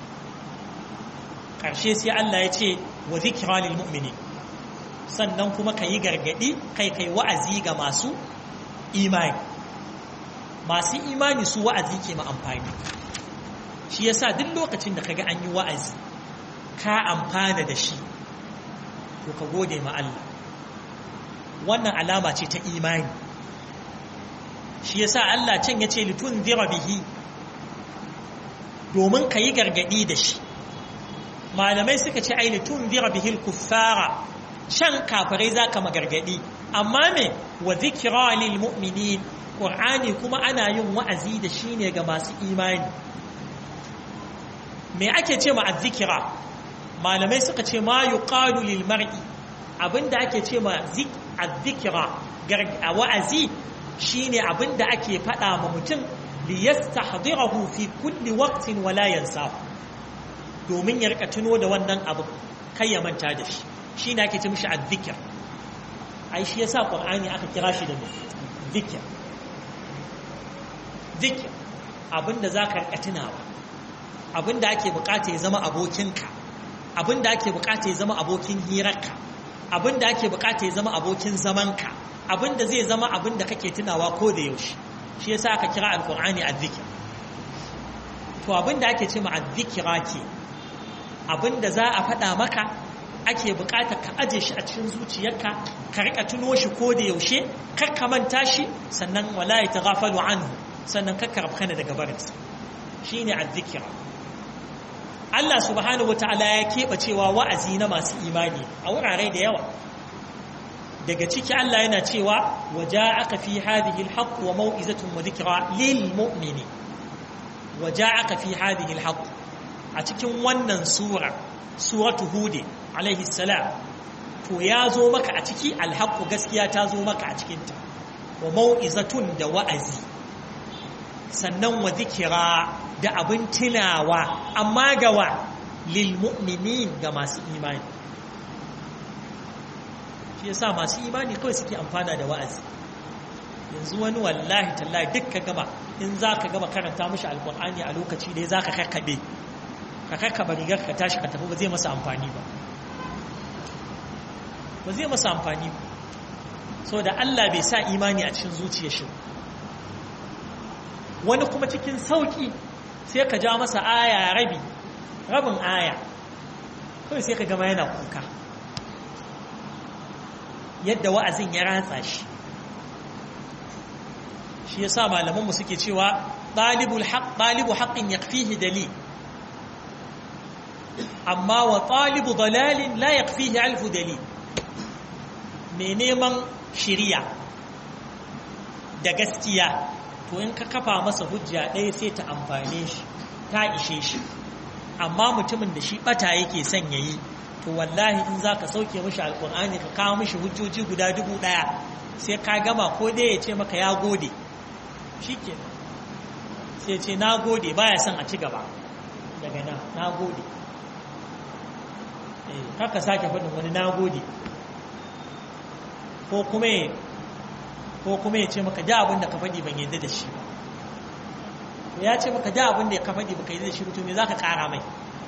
ƙarshe sai Allah ya ce wa zikra lil mu'mini sannan kuma ka yi gargaɗi kai kai wa'azi ga masu imani masu imani su wa'azi ke ma amfani shi yasa duk lokacin da kaga an yi wa'azi ka amfana da shi to ka gode ma Allah wannan alama ce ta imani shi yasa Allah can yace litun zira bihi domin ka yi gargadi da shi malamai suka ce ai litun zira bihi kuffara shan kafirai zaka magargadi amma me wa zikra lil mu'minin qur'ani kuma ana yin wa'azi da shi ne ga masu imani me ake ce ma azzikira malamai suka ce ma yuqalu lil mar'i abinda ake ce ma azzikira a wa'azi shine abinda ake faɗa ma mutum li yastahdirahu fi kulli waqtin wa la yansahu domin ya rika tuno da wannan abu kai ya manta da shi shine ake ce mishi azzikir ai shi yasa qur'ani aka kira shi da zikir zikir abinda zaka rika tunawa abinda ake bukata ya zama abokinka abinda ake bukata ya zama abokin hirarka abinda ake bukata ya zama abokin zamanka abinda zai zama abinda kake tunawa ko da yaushe shi yasa aka kira alqur'ani azzikr to abinda ake ce ma azzikra ke abinda za a faɗa maka ake bukata ka aje shi a cikin zuciyarka ka rika tuno shi ko da yaushe kar ka manta shi sannan wala ya taghafalu anhu sannan ka karabkana daga barinsa shine azzikra Allah subhanahu wa ta'ala ya keɓe cewa wa'azi na masu imani a wurare da yawa daga ciki Allah yana cewa waje aka fi hadhihi alhaq wa mau'izatun wa dhikra lil mu'mini waje aka fi hadhihi alhaq a cikin wannan sura suratu hud alaihi salam to ya zo maka a ciki alhaq gaskiya ta zo maka a cikin ta wa mau'izatun da wa'azi sannan wa dhikra da abin tunawa amma gawa lilmu'minin ga masu imani shi yasa masu imani kawai suke amfana da wa'azi yanzu wani wallahi tallahi duk ka gama in za ka gama karanta mashi alkur'ani a lokaci dai za ka kakkaɓe ka kakkaɓa rigar ka tashi ka tafi ba zai masa amfani ba ba zai masa amfani ba so da Allah bai sa imani a cikin zuciyar shi wani kuma cikin sauki sai ka ja masa aya rabi rabin aya kawai sai ka gama yana kuka yadda wa'azin ya ratsa shi shi yasa malamanmu suke cewa ɗalibul haq ɗalibu haqqin yakfihi dalil amma wa ɗalibu dalalin la yakfihi alfu dalil mai neman shiriya da gaskiya to in ka kafa masa hujja ɗaya sai ta amfane shi ta ishe shi amma mutumin da shi ɓata yake son ya yi to wallahi in za ka sauke mashi alƙur'ani ka kawo mashi hujjoji guda dubu ɗaya sai ka gama ko dai ya ce maka ya gode shi ke sai ce na gode baya son a ci gaba daga nan na gode haka sake faɗin wani na gode ko kuma ya ko kuma ya ce maka da abin da ka faɗi ban yadda da shi ba ya ce maka da abin da ka faɗi baka yadda da shi mutum ne za ka ƙara mai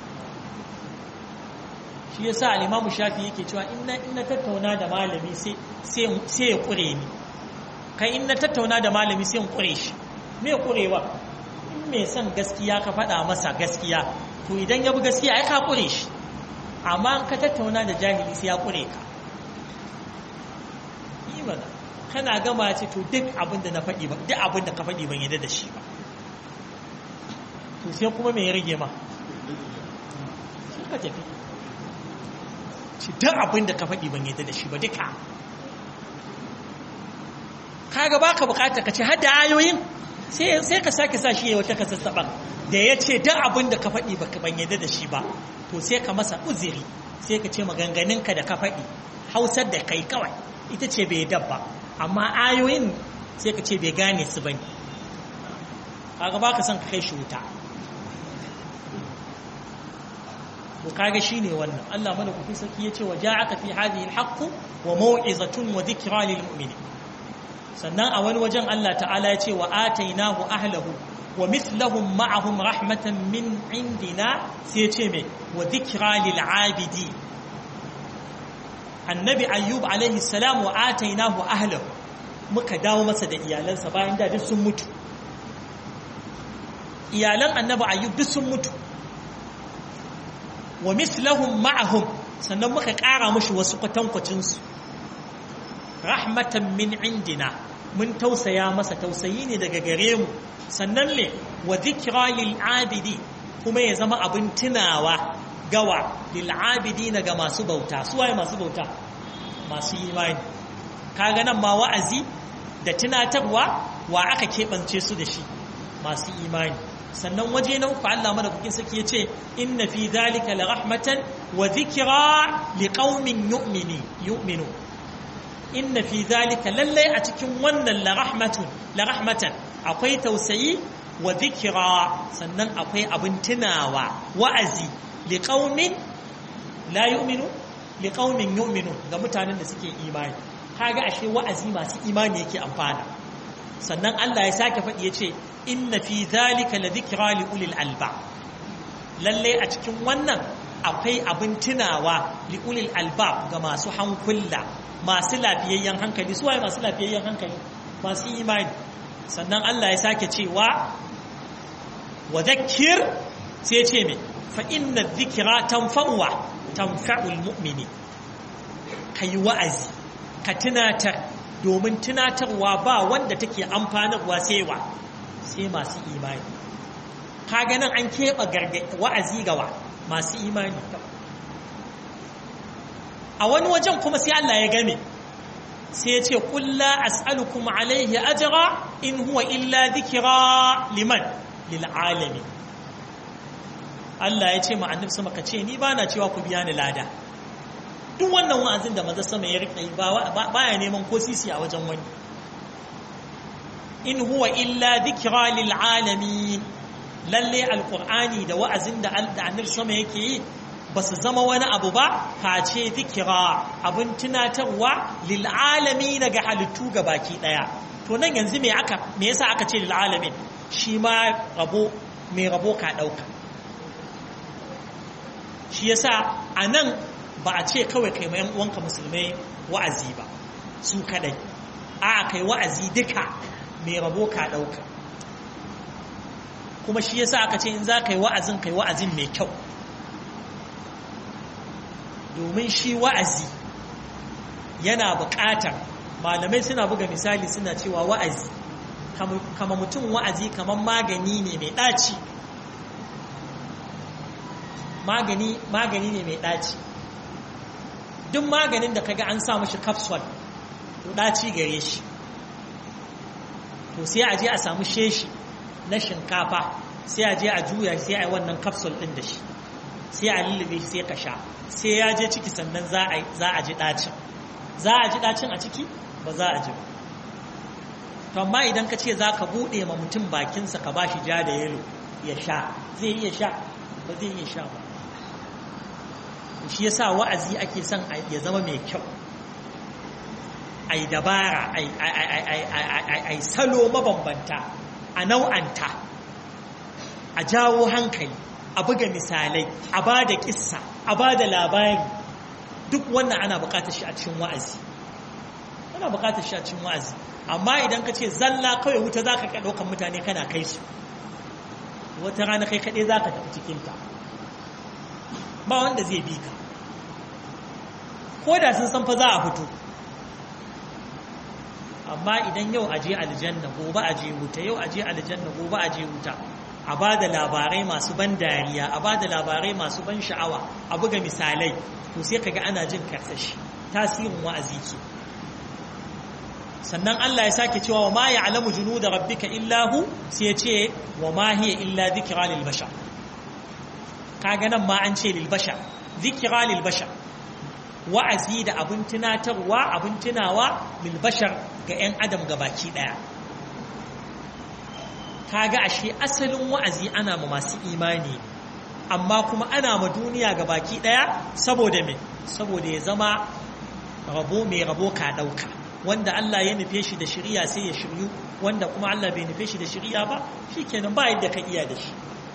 shi ya sa alimamu shafi yake cewa in na tattauna da malami sai ya ƙure ni kai in na tattauna da malami sai in ƙure shi me ƙurewa in mai son gaskiya ka faɗa masa gaskiya to idan ya bi gaskiya ai ka ƙure shi amma ka tattauna da jahili sai ya ƙure ka yi mana kana gama ce to duk abin da na faɗi ba duk abin da ka faɗi ban yadda da shi ba to sai kuma me ya rage ma sai ka tafi ci duk abin da ka faɗi ban yadda da shi ba duka kaga baka bukata ka ce har da ayoyin sai ka sake sa shi ya wata kasassaɓar da ya ce duk abin da ka faɗi ban yadda da shi ba to sai ka masa uziri sai ka ce maganganunka da ka faɗi hausar da kai kawai ita ce bai dabba amma ayoyin sai ka ce bai gane su bane kaga baka son ka kai shi wuta to kaga shine wannan Allah madaukakin sarki yace wa ja'aka fi hadhihi al-haqq wa maw'izatun wa dhikra lil mu'minin sannan a wani wajen Allah ta'ala yace wa atainahu ahlahu wa mithlahum ma'ahum rahmatan min indina sai yace me wa dhikra lil 'abidi annabi ayyub alaihi salam wa atainahu ahlahu muka dawo masa da iyalansa bayan da duk sun mutu iyalan annabi ayyub duk sun mutu wa mislahum ma'ahum sannan muka ƙara mushi wasu kwatankwacinsu rahmatan min indina mun tausaya masa tausayi ne daga gare mu sannan ne wa zikra lil abidi kuma ya zama abin tunawa gawa lil abidi ga masu bauta su waye masu bauta masu imani kaga nan ma wa'azi da tunatarwa wa aka keɓance su da shi masu imani sannan waje na uku Allah madaukakin sarki yace inna fi dhalika la rahmatan wa dhikra liqaumin yu'mini yu'minu inna fi dhalika lallai a cikin wannan la rahmatun la rahmatan akwai tausayi wa dhikra sannan akwai abin tunawa wa'azi liqaumin la yu'minu liqaumin yu'minu ga mutanen da suke imani kaga ashe wa'azi masu imani yake amfana sannan Allah ya sake faɗi ya ce inna fi zalika la dhikra li ulil alba lalle a cikin wannan akwai abin tunawa li ulil alba ga masu hankula masu lafiyayyen hankali su waye masu lafiyayyen hankali masu imani sannan Allah ya sake cewa wa dhakkir sai ce me fa inna dhikra tanfa'uwa tanfa'ul mu'mini kai wa'azi ka tunatar domin tunatarwa ba wanda take amfanarwa sai wa sai masu imani kaga nan an keɓe wa'azi gawa masu imani a wani wajen kuma sai Allah ya game sai ya ce kulla as'alukum alaihi ajra in huwa illa dhikra liman lil alamin Allah ya ce ma annabi sama ka ce ni bana cewa ku biya ni lada duk wannan wa'azin da maza sama ya rika yi baya neman ko sisi a wajen wani in huwa illa dhikra lil alamin lalle alqur'ani da wa'azin da annabi sama yake yi ba su zama wani abu ba face dhikra abin tunatarwa lil alamin ga halittu ga baki daya to nan yanzu me aka me yasa aka ce lil alamin shi ma rabo me rabo ka dauka shi yasa anan ba a ce kawai kai ma uwanka musulmai wa'azi ba su kadai a kai wa'azi duka mai rabo ka dauka kuma shi yasa aka ce in za ka yi wa'azin kai wa'azin mai kyau domin shi wa'azi yana buƙatar malamai suna buga misali suna cewa wa'azi kama mutum wa'azi kamar magani ne mai ɗaci magani magani ne mai ɗaci duk maganin da kaga an sa mashi capsule to ɗaci gare shi to sai a je a samu sheshi na shinkafa sai a je a juya sai a yi wannan capsule ɗin da shi sai a lullube shi sai ka sha sai ya je ciki sannan za a ji ɗacin za a ji ɗacin a ciki ba za a ji ba to amma idan ka ce za ka buɗe ma mutum bakinsa ka ba shi ja da yalo ya sha zai iya sha ba zai iya sha ba shi yasa wa'azi ake son ya zama mai kyau ai dabara ai salo mabambanta a nau'anta a jawo hankali a buga misalai a ba da kissa a ba da labari duk wannan ana bukatar shi a cikin wa'azi ana bukatar shi a cikin wa'azi amma idan ka ce zalla kawai wuta za ka ɗaukan mutane kana kai su wata rana kai kaɗai za ka tafi cikinta ba wanda zai bi ka ko da sun san fa za a fito amma idan yau aje aljanna gobe aje wuta yau aje aljanna gobe aje wuta a ba da labarai masu ban dariya a ba da labarai masu ban sha'awa a buga misalai to sai kaga ana jin karsashi tasirin wa'azi ke sannan Allah ya sake cewa wa ma ya'lamu junuda rabbika illa hu sai ya ce wa ma hiya illa dhikra lil bashar kaga nan ma an ce lil bashar dhikra lil bashar wa'azi da abin tunatarwa abin tunawa lil bashar ga 'yan adam gabaki daya kaga ashe asalin wa'azi ana ma masu imani amma kuma ana ma duniya gabaki daya saboda me saboda ya zama rabo mai rabo ka dauka wanda Allah ya nufe shi da shari'a sai ya shiryu wanda kuma Allah bai nufe shi da shari'a ba shikenan ba yadda ka iya da shi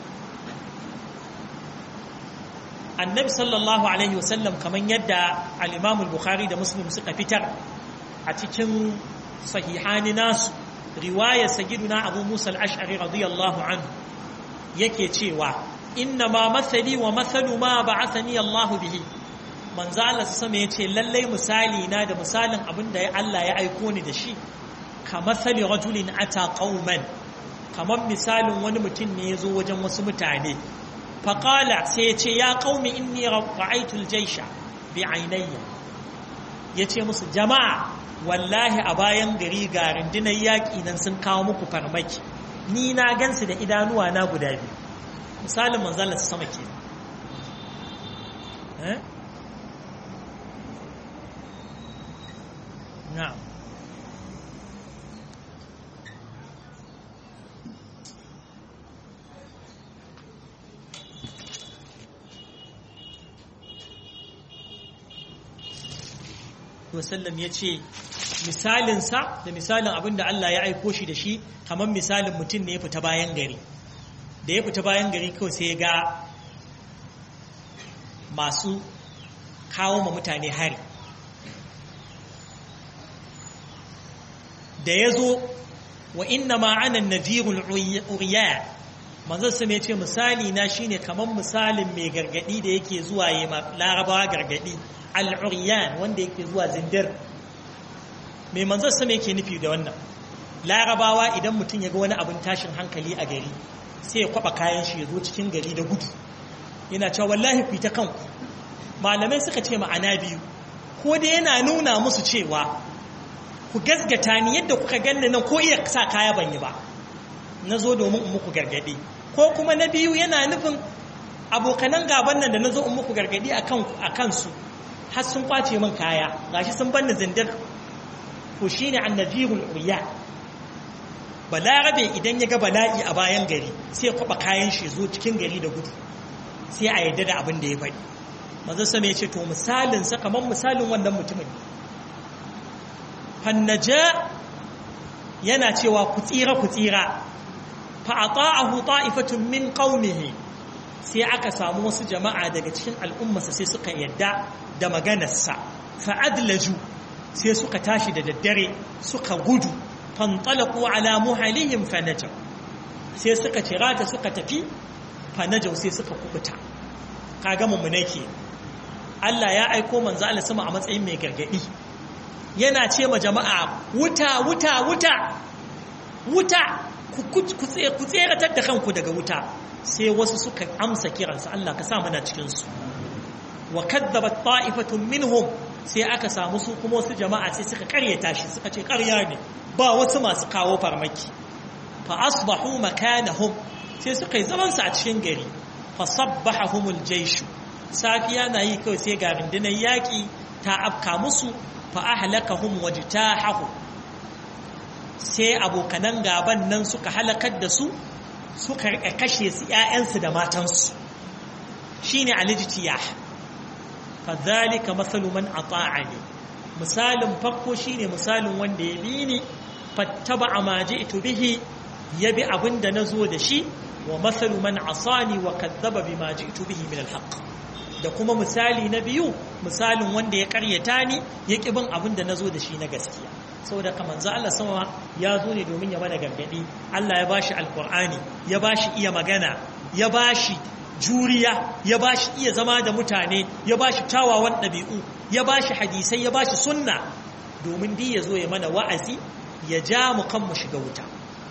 annabi sallallahu alaihi wasallam kamar yadda al-imam al-bukhari da muslim suka fitar a cikin sahihani nasu riwayar sagiduna abu musa al-ash'ari radiyallahu anhu yake cewa inna ma mathali wa mathalu ma ba'athani Allah bihi manzo Allah su sama yace lallai misali na da misalin abin da Allah ya aiko ni da shi ka mathali rajulin ata qauman kamar misalin wani mutum ne ya zo wajen wasu mutane faƙala sai ya ce ya ƙaumi inni ra'aitul jaisha bi ainayya ya ce musu jama'a wallahi a bayan gari ga rundunar yaƙi nan sun kawo muku farmaki ni na gansu da idanuwa na guda biyu misalin manzala su sama ke na'am wasallam ya ce misalinsa da misalin abin da Allah ya aiko shi da shi kamar misalin mutum ne ya fita bayan gari da ya fita bayan gari kawai sai ya ga masu kawo ma mutane hari da ya zo wa inna ma'anan nadirul uriya manzon sa ce misali na shine kamar misalin mai gargadi da yake zuwa yi larabawa gargadi al'uriyan wanda yake zuwa zindir mai manzon sa yake nufi da wannan larabawa idan mutum ya ga wani abin tashin hankali a gari sai ya kwaba kayan shi ya zo cikin gari da gudu yana cewa wallahi ku ta kanku malamai suka ce ma'ana biyu ko da yana nuna musu cewa ku gasgata ni yadda kuka ganni nan ko iya sa kaya ban yi ba na zo domin in muku gargadi ko kuma na biyu yana nufin abokanan gaban nan da na zo in muku gargadi a kansu har sun kwace min kaya gashi sun banni zindir ko shine annabiyul uriya balarabe idan ya ga bala'i a bayan gari sai ya kwaba kayan shi zo cikin gari da gudu sai a yarda da abin da ya faɗi manzo sama ya ce to misalin sa kamar misalin wannan mutumin fannaja yana cewa ku tsira ku tsira fa ata'ahu ta'ifatun min qaumihi sai aka samu wasu jama'a daga cikin al'ummarsa sai suka yadda da maganarsa fa adlaju sai suka tashi da daddare suka gudu fantalaqu ala muhalihim fanajaw sai suka cirata suka tafi fanajaw sai suka kubuta kaga mummunai ke Allah ya aiko manzo Allah sama a matsayin mai gargadi yana ce ma jama'a wuta wuta wuta wuta ku tseratar da kanku daga wuta sai wasu suka amsa kiransa Allah ka sa mana cikinsu wa kadzabat ta'ifatun minhum sai aka samu su kuma wasu jama'a sai suka karyata shi suka ce karya ne ba wasu masu kawo farmaki fa asbahu makanahum sai suka yi zaman su a cikin gari fa sabbahumul jayshu safiya na yi kawai sai ga rundunar yaƙi ta afka musu fa ahlakahum wajtahahu sai abokanan gaban nan suka halakar da su suka rika kashe su ƴaƴansu da matansu shine alijtiyah fadhalika mathalu man ata'ani misalin farko shine misalin wanda ya bi ni fattaba ma ji'tu bihi yabi abinda nazo da shi wa mathalu man asani wa kadzaba bima ji'tu bihi min alhaq da kuma misali na biyu misalin wanda ya karyata ni ya ki bin abinda nazo da shi na gaskiya saboda kamar za Allah sama ya zo ne domin ya mana gargadi Allah ya bashi alqur'ani ya bashi iya magana ya bashi juriya ya ba shi iya zama da mutane ya ba shi tawawan ɗabi'u ya ba shi hadisai ya ba shi sunna domin di ya zo ya mana wa'azi ya ja mu kan mu shiga wuta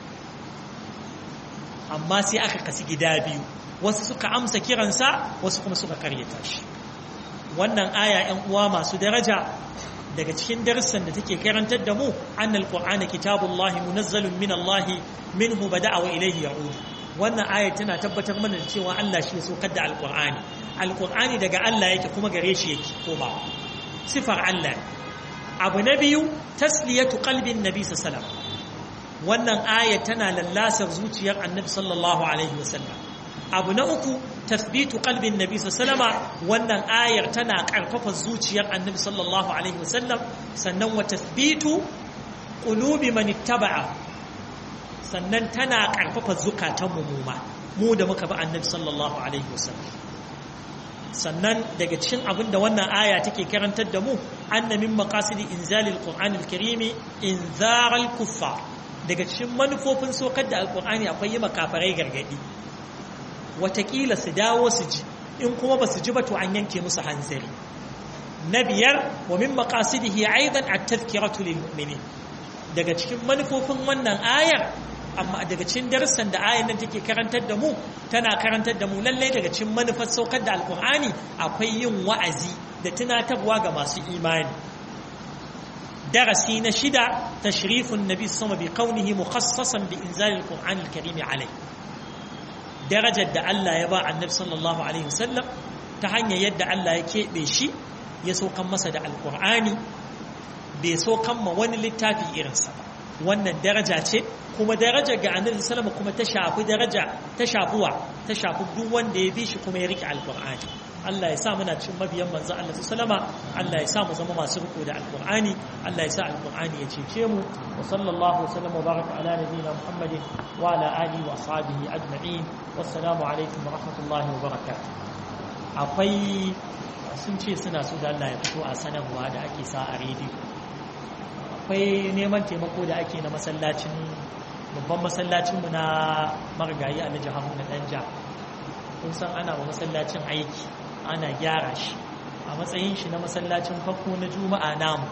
amma sai aka kasi gida biyu wasu suka amsa kiransa wasu kuma suka karyata shi wannan aya 'yan uwa masu daraja daga cikin darussan da take karantar da mu annal qur'ana kitabullahi munazzalun min Allah minhu bada'a wa ilayhi ya'ud wannan ayat tana tabbatar mana da cewa Allah shi ya saukar da alqur'ani alqur'ani daga Allah yake kuma gare shi yake koma sifar Allah abu na biyu tasliyatu qalbin nabi sallallahu alaihi wannan ayat tana lallasar zuciyar annabi sallallahu alaihi wasallam abu na uku tasbitu qalbin nabi sallallahu alaihi wannan ayar tana karfafa zuciyar annabi sallallahu alaihi wasallam sannan wa tasbitu qulubi man ittaba'a sannan tana karfafa zukatan mu ma mu da muka bi annabi sallallahu alaihi wasallam sannan daga cikin abin da wannan aya take karantar da mu anna min maqasidi inzalil qur'anil karimi inzaral kuffar daga cikin manufofin sokar da alqur'ani akwai yi makafarai gargadi watakila su dawo su ji in kuma ba su ji ba to an yanke musu hanzari na biyar wa min maqasidihi aidan at-tadhkiratu lil mu'minin daga cikin manufofin wannan ayar amma daga cikin darussan da ayar nan take karantar da mu tana karantar da mu lalle daga cikin manufar saukar da alqur'ani akwai yin wa'azi da tunatarwa ga masu imani darasi na shida tashrifun nabi sama bi kaunihi mukhassasan bi inzalil qur'anil karim alayhi darajar da Allah ya ba annabi sallallahu alaihi wasallam ta hanyar yadda Allah ya keɓe shi ya saukan masa da alkur'ani bai saukan ma wani littafi irinsa ba wannan daraja ce kuma daraja ga annabi sallama kuma ta shafi daraja ta shafuwa ta shafi duk wanda ya bi shi kuma ya rike alkur'ani Allah ya sa muna cikin mabiyan manzo Allah sallama Allah ya sa mu zama masu riko da alkur'ani Allah ya sa alkur'ani ya cece mu wa sallallahu wasallam wa baraka ala nabiyyina muhammadin wa ala alihi wa ashabihi ajma'in wassalamu alaikum wa rahmatullahi wa barakatuh akwai sun ce suna so da Allah ya fito a sanarwa da ake sa a rediyo akwai neman taimako da ake na masallacin babban masallacinmu na marigayi alhaji haruna danja kun san ana wa masallacin aiki ana gyara shi a matsayin shi na masallacin farko na juma'a namu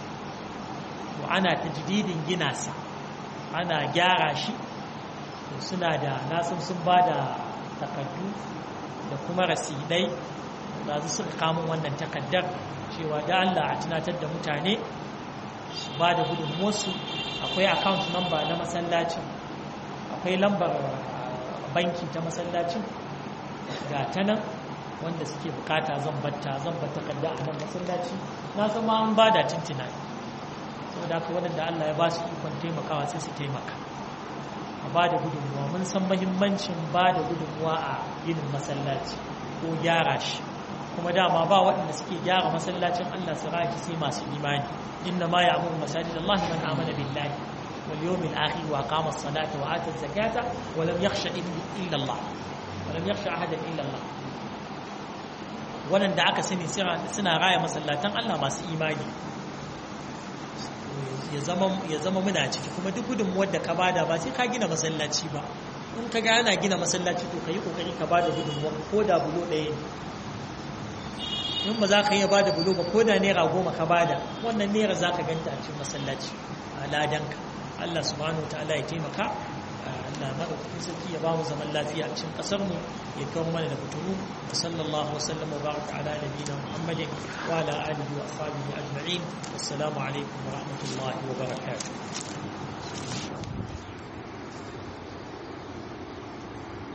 to ana tajdidin gina sa ana gyara shi to suna da nasan sun ba da takardu da kuma rasidai da su suka kamun wannan takaddar cewa da Allah a tunatar da mutane su ba da gudunmuwarsu akwai account number na masallacin akwai lambar banki ta masallacin ga ta nan wanda suke bukata zan batta zan batta kadda a nan masallaci na san ma an ba da tintina saboda haka waɗanda Allah ya ba su ikon taimakawa sai su taimaka a ba da gudunmuwa mun san mahimmancin ba da gudunmuwa a ginin masallaci ko gyara shi kuma dama ba waɗanda suke gyara masallacin Allah su raki sai masu imani inna ma ya'muru masajid Allah man amana billahi wal yawmil akhir wa qama as-salata wa ata az-zakata wa lam yakhsha illa Allah wa lam yakhsha ahadan illa Allah waɗanda aka sani suna raya masallatan Allah masu imani ya zama ya zama muna ciki kuma duk gudunmuwar da ka bada ba sai ka gina masallaci ba in ka ga ana gina masallaci to ka yi kokari ka bada gudunmuwar ko da bulo ɗaya ne in ba za ka iya bada bulo ba ko da naira goma ka bada wannan naira za ka ganta a cikin masallaci a ladanka Allah subhanahu wa ta'ala ya taimaka Allah madaukakin sarki ya ba mu zaman lafiya a cikin kasar mu ya kawo mana da fitunu wa sallallahu wa sallam wa baraka ala nabiyina Muhammadin wa ala alihi wa ashabihi ajma'in assalamu alaikum wa rahmatullahi wa barakatuh